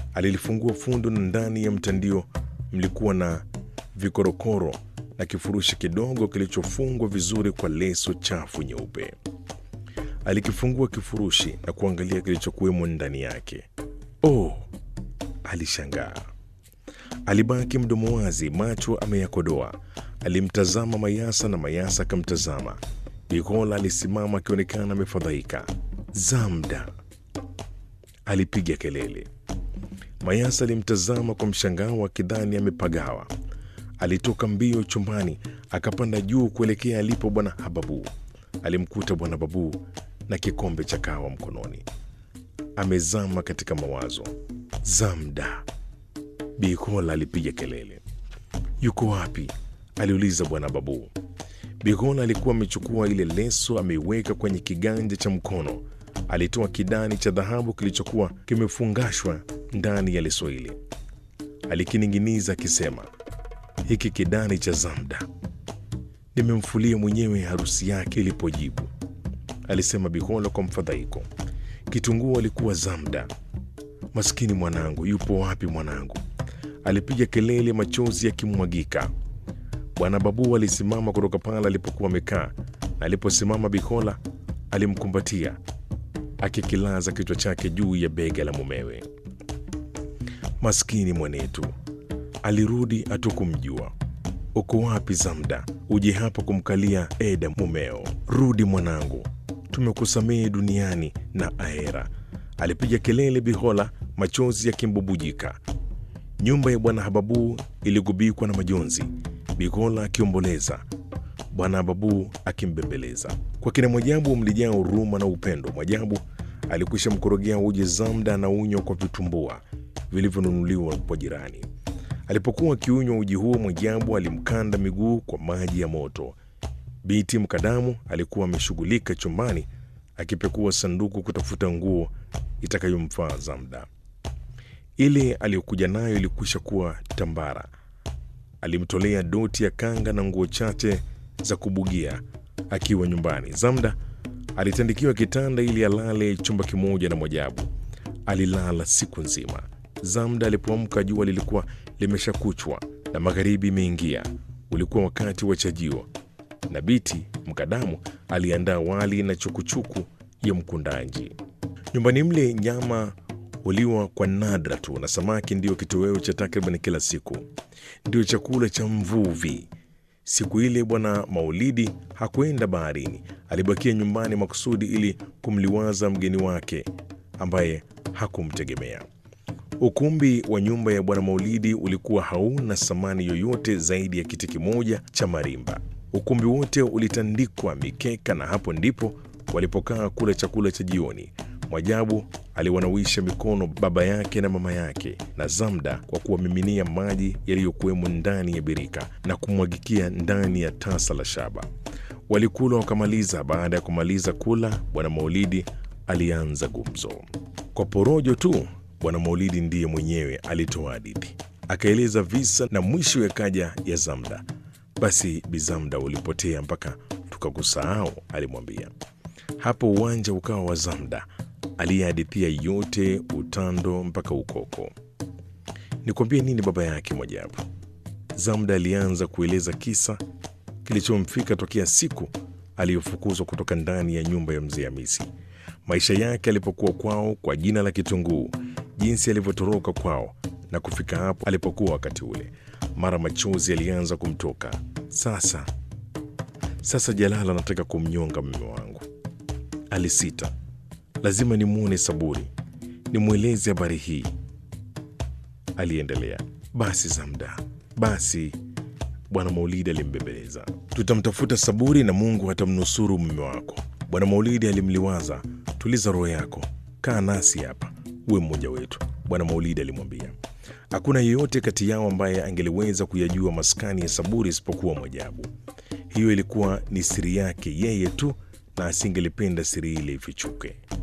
Alilifungua fundo na ndani ya mtandio mlikuwa na vikorokoro na kifurushi kidogo kilichofungwa vizuri kwa leso chafu nyeupe. Alikifungua kifurushi na kuangalia kilichokuwemo ndani yake. Oh, alishangaa. Alibaki mdomo wazi, macho ameyakodoa. Alimtazama Mayasa na Mayasa akamtazama. Bikola alisimama akionekana amefadhaika. Zamda, alipiga kelele. Mayasa alimtazama kwa mshangao akidhani amepagawa. Alitoka mbio chumbani akapanda juu kuelekea alipo bwana Hababu. Alimkuta bwana Babu na kikombe cha kahawa mkononi, amezama katika mawazo. Zamda, Bikola alipiga kelele. Yuko wapi? aliuliza bwana Babu. Bikola alikuwa amechukua ile leso ameiweka kwenye kiganja cha mkono. Alitoa kidani cha dhahabu kilichokuwa kimefungashwa ndani ya leso ile, alikining'iniza akisema, hiki kidani cha Zamda nimemfulia mwenyewe harusi yake ilipojibu, alisema Bikola kwa mfadhaiko. Kitunguu alikuwa Zamda. Maskini mwanangu, yupo wapi mwanangu? Alipiga kelele, machozi yakimwagika. Bwana Babu alisimama kutoka pale alipokuwa amekaa, na aliposimama Bikola alimkumbatia akikilaza kichwa chake juu ya bega la mumewe. Maskini mwanetu, alirudi hatukumjua. Uko wapi Zamda? Uje hapa kumkalia Eda mumeo. Rudi mwanangu, tumekusamehe duniani na ahera. Alipiga kelele Bihola, machozi yakimbubujika. Nyumba ya bwana Hababu iligubikwa na majonzi, Bihola akiomboleza, bwana Hababu akimbembeleza. Kwa kina Mwajabu mlijaa huruma na upendo. Mwajabu alikwisha mkorogea uji Zamda na unywa kwa vitumbua vilivyonunuliwa kwa jirani. Alipokuwa akiunywa uji huo, Mwajabu alimkanda miguu kwa maji ya moto. Biti Mkadamu alikuwa ameshughulika chumbani akipekua sanduku kutafuta nguo itakayomfaa Zamda. Ile aliyokuja nayo ilikwisha kuwa tambara. Alimtolea doti ya kanga na nguo chache za kubugia akiwa nyumbani. Zamda alitandikiwa kitanda ili alale chumba kimoja na Mwajabu. Alilala siku nzima. Zamda alipoamka jua lilikuwa limeshakuchwa na magharibi imeingia. Ulikuwa wakati wa chajio, na Biti Mkadamu aliandaa wali na chukuchuku ya mkundanji. Nyumbani mle nyama huliwa kwa nadra tu, na samaki ndiyo kitoweo cha takriban kila siku, ndio chakula cha mvuvi. Siku ile bwana Maulidi hakwenda baharini, alibakia nyumbani makusudi ili kumliwaza mgeni wake ambaye hakumtegemea. Ukumbi wa nyumba ya bwana Maulidi ulikuwa hauna samani yoyote zaidi ya kiti kimoja cha marimba. Ukumbi wote ulitandikwa mikeka, na hapo ndipo walipokaa kula chakula cha jioni. Mwajabu aliwanawisha mikono baba yake na mama yake na Zamda kwa kuwamiminia maji yaliyokuwemo ndani ya birika na kumwagikia ndani ya tasa la shaba. Walikula wakamaliza. Baada ya kumaliza kula, bwana Maulidi alianza gumzo kwa porojo tu. Bwana Maulidi ndiye mwenyewe alitoa hadithi, akaeleza visa na mwisho yakaja ya Zamda. Basi Bizamda ulipotea mpaka tukakusahau, alimwambia. Hapo uwanja ukawa wa Zamda aliyehadithia yote, utando mpaka ukoko. Nikwambie nini baba yake Mwajabu? Zamda alianza kueleza kisa kilichomfika tokea siku aliyofukuzwa kutoka ndani ya nyumba ya mzee Hamisi, maisha yake alipokuwa kwao kwa jina la Kitunguu, jinsi alivyotoroka kwao na kufika hapo alipokuwa wakati ule. Mara machozi alianza kumtoka. Sasa sasa, Jalala anataka kumnyonga mume wangu, alisita. Lazima nimwone Saburi, nimweleze habari hii, aliendelea. Basi Zamda, basi Bwana Maulidi alimbembeleza. Tutamtafuta Saburi na Mungu atamnusuru mume wako. Bwana Maulidi alimliwaza. Tuliza roho yako, kaa nasi hapa, uwe mmoja wetu, Bwana Maulidi alimwambia. Hakuna yeyote kati yao ambaye angeliweza kuyajua maskani ya Saburi isipokuwa Mwajabu. Hiyo ilikuwa ni siri yake yeye tu, na asingelipenda siri ile ifichuke.